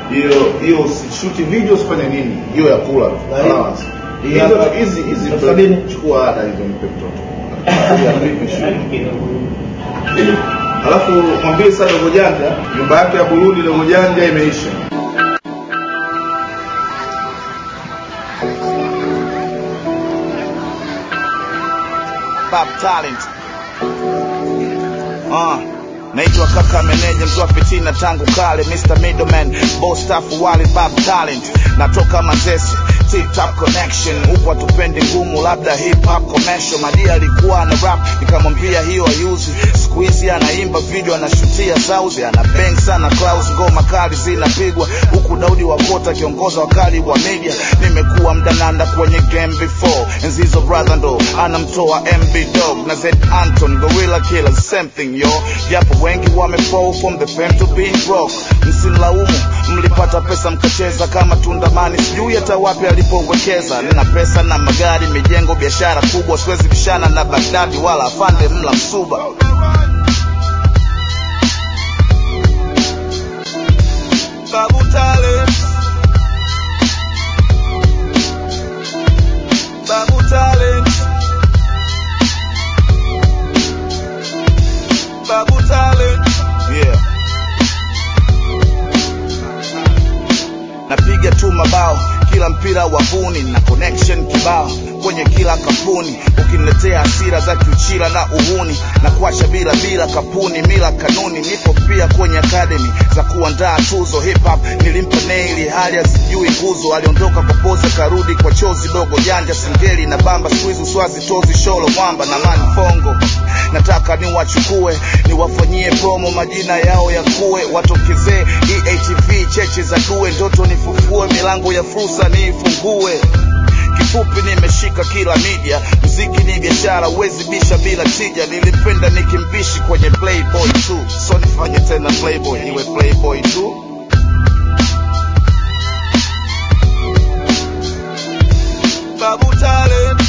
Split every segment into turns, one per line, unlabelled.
hiyo hiyo usishuti video usifanye nini hiyo ya kula tu
Na hiyo-
allowance.
hii
hizo
hapa-
hizi hizi
elfu sabini.
chukua ada hizo mpe mtoto Ya vipi shughuli? alafu mwambie sasa dogo janja nyumba yake ya Burundi dogo janja imeisha
Bob Talent. Uh, naitwa kaka meneja mzwa fitina tangu kale Mr. Middleman boss staff wali Bob Talent natoka Manzese Tip Top Connection huku hatupendi ngumu labda hip hop commercial Madia alikuwa ana rap nikamwambia hiyo ayuzi siku hizi anaimba video anashutia sauzi ana bang sana Klaus ngoma kali zinapigwa huku Daudi Wakota akiongoza wakali wa media nimekuwa mdananda kwenye game before enzi hizo brother ndo anamtoa MB Dog na Z Anton Gorilla Killer same thing yo japo wengi wamefall from the fame to being broke msinilaumu mlipata pesa mkacheza kama tundamani sijui hata wapi alipowekeza nina pesa na magari mijengo biashara kubwa siwezi bishana na Baghdadi wala afande mla msuba Babu Talent Babu Talent Babu Talent Yeah Napiga tu mabao kila mpira wavuni na connection kibao kwenye kila kampuni ukiniletea hasira za kiuchila na uhuni na kuacha bila bila kapuni mila kanuni nipo pia kwenye academy za kuandaa tuzo hip hop nilimpa naili hali asijui nguzo aliondoka kwa poza karudi kwa chozi dogo janja singeli na bamba squeeze uswazi tozi sholo mwamba na mani fongo nataka niwachukue niwafanyie promo majina yao ya kuwe watokezee EATV cheche za due ndoto nifufue milango ya fursa niifungue kifupi nimeshika kila media mziki ni biashara wezi bisha bila tija nilipenda nikimbishi kwenye playboy tu so nifanye tena playboy niwe playboy tu Babu Talent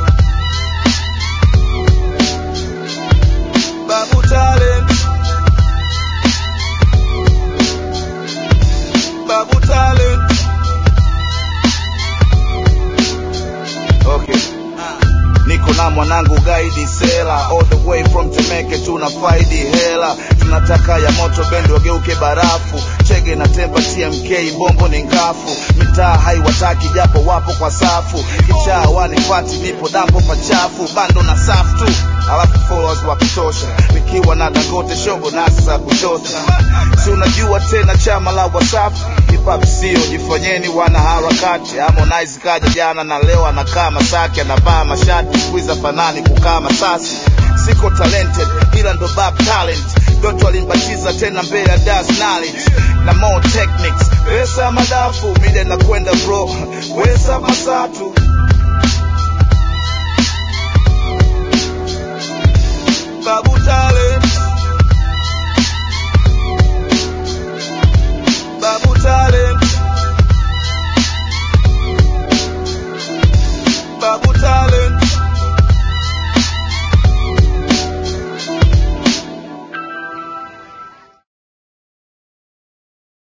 Babu Talent Babu Talent Okay. Niko na mwanangu gaidi sela all the way from Temeke tunafaidi hela tunataka ya moto bendi wageuke barafu chege na temba TMK bombo ni ngafu mitaa haiwataki japo wapo kwa safu kichaa wanifati nipo dampo pachafu bando na safu tu alafu followers wa kutosha nikiwa na Dangote shogo nasi za kutosha si unajua tena chama la Wasafi hip hop sio jifanyeni wana harakati Harmonize kaja jana na leo anakaa Masaki anavaa mashati squeeze fanani kukaa Masasi siko talented ila ndo bab talent Doto alimbatiza tena mbele ya Das Knowledge na more techniques pesa madafu mide na kwenda bro pesa masatu